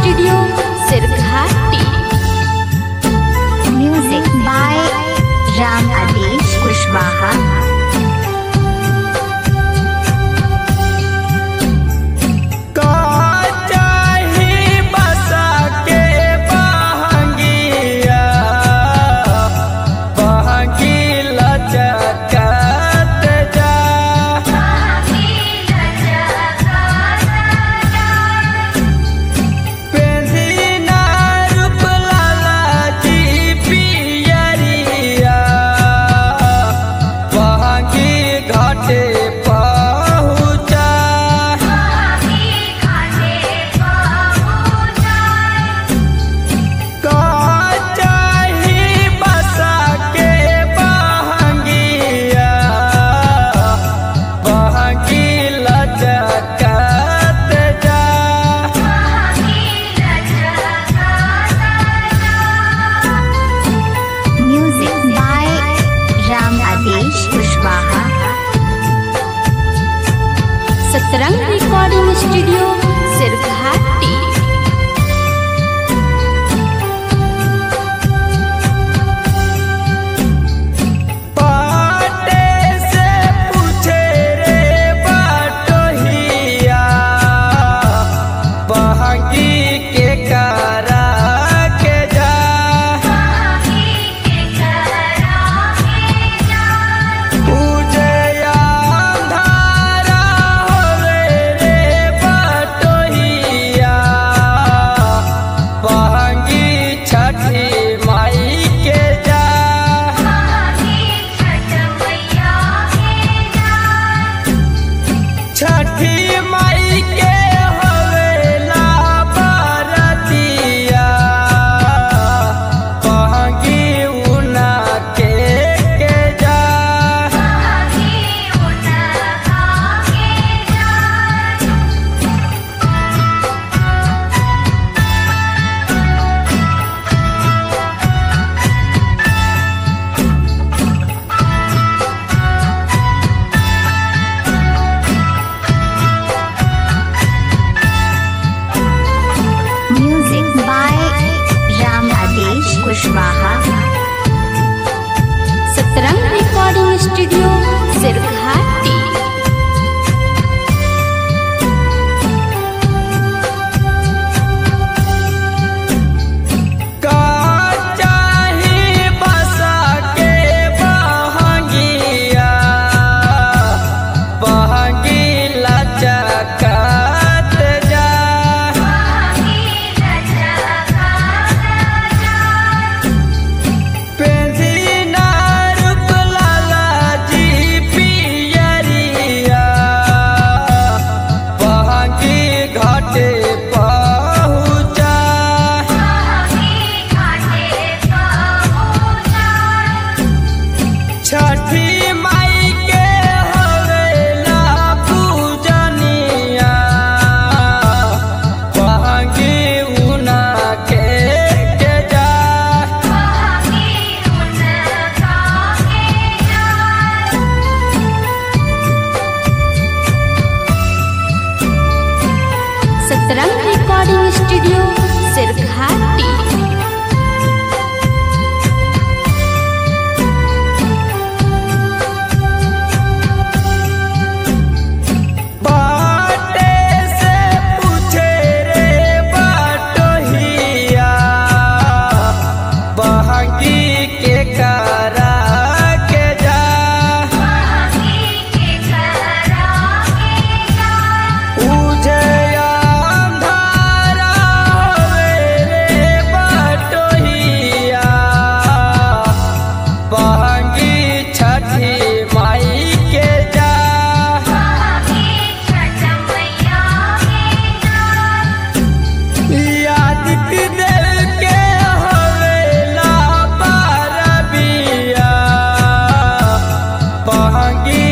Studio Sirghati Music by Ram Adesh Kushwaha. काचाही बसा के बहंगिया बहंगी लचकत जा पेंसिना रूप लाला जी पियरिया बहंगी घाटे पहुँचा काचाही बसा के बहंगिया बहंगी लचकत जा Music by Ram Adesh Kushwaha. Satrang recording studio Sirghati पाटे से पूछे रे बाटोहिया बहंगी के करा के जा पूजे अंधारा होवे रे बाटोहिया बहंगी छठी माई के जा छठी माई के हवेला बरतिया बहंगी उना के के जा Music by Ram Adesh Kushwaha. Satrang recording studio Sirghati काचाही बसा के बहंगिया बहंगी लचकत जा पेंसिना रूप लाला जी पियरिया बहंगी घाटे पहुँचा छठी माई के हवेला पूजनिया बहंगी उना के के जा सतरंग रिकॉर्डिंग स्टूडियो सिरघाटी बाटे से पूछे रे बाटोहिया बहंगी के करा के जा उझे अंधारा होवे रे बाटोहिया बहंगी छठी माई के जा यादित दिल के हवेला पारबिया बहंगी